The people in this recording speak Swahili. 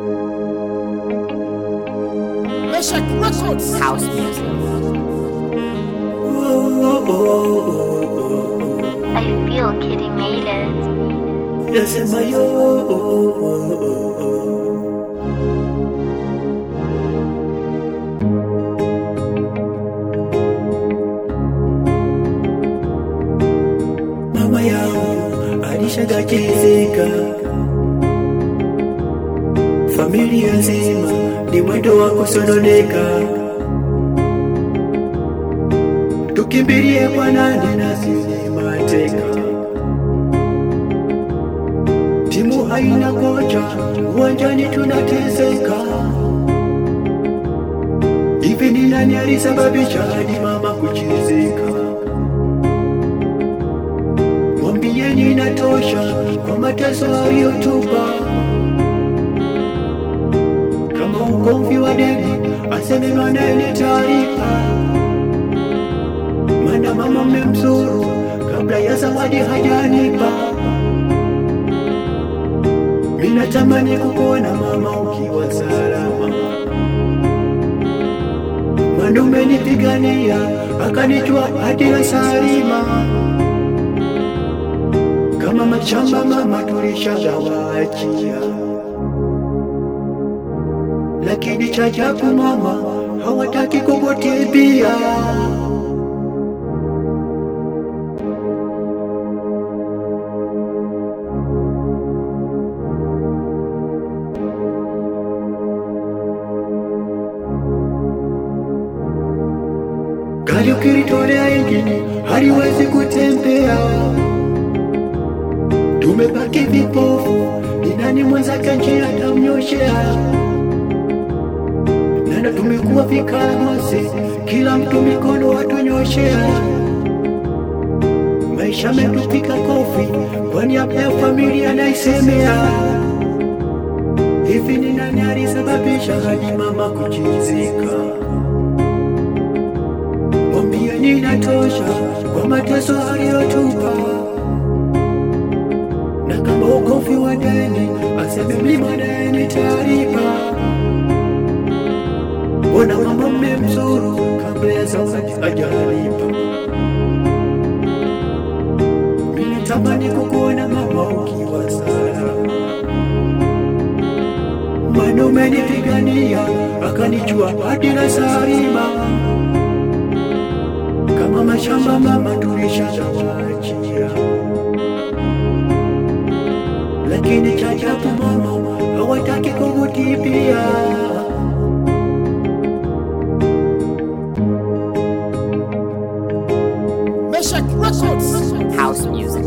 Meshach Records. House music. I feel Kitty made it. Nasema yo mama yangu alishagachizika, familia nzima ni mwendo wa kusononeka. Tukimbilie kwa nani na sisi mateka timu haina kocha, uwanjani tunateseka. Hivi ni nani alisababisha hadi mama kuchezeka? Mwambieni inatosha kwa mateso aliyotupa. Kama ugomvi wa deni, aseme manene taarifa, maana mama mmemzuru kabla ya zawadi hajanipa. Ninatamani kukuona mama ukiwa salama, maana umenipigania akanijua hadi na salima. Kama mashamba mama tulishagawaachia, lakini cha ajabu mama hawataki kukutibia. Gari ukilitolea injini haliwezi kutembea, tumebaki vipofu. Ni nani mwenzake njia atamnyoshea? Nana tumekuwa vikaragosi, kila mtu mikono watunyoshea. Maisha metupika kofi, kwa niaba ya familia naisemea. Hivi ni nani alisababisha hadi mama kuchizika? Mwambieni inatosha kwa mateso aliyotupa, na kama ugovi wa deni aseme mlima deni taarifa. Mbona mama mmemzuru kabla ya zawadi hajalipa? Mimi natamani kukuona mama ukiwa salama, maana umenipigania akanijua hadi na salima kama mashamba mama tulishagawaachia, lakini cha ajabu mama hawataki kukutibia. Meshach Records. House music.